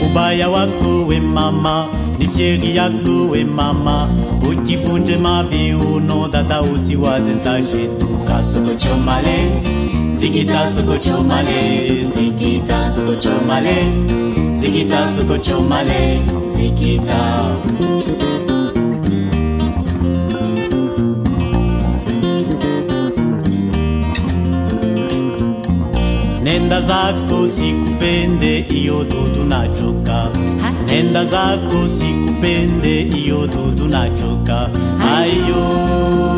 ubaya wako we mama ni fieri yako we mama ukivunje maviuno dada usiwaze ntashetuka sokochomale zikita sokochomale zikita sokochomale zikita sokochomale zikita nenda zako sikupende iyo dudu nachoka nenda zako sikupende iyo dudu nachoka ayo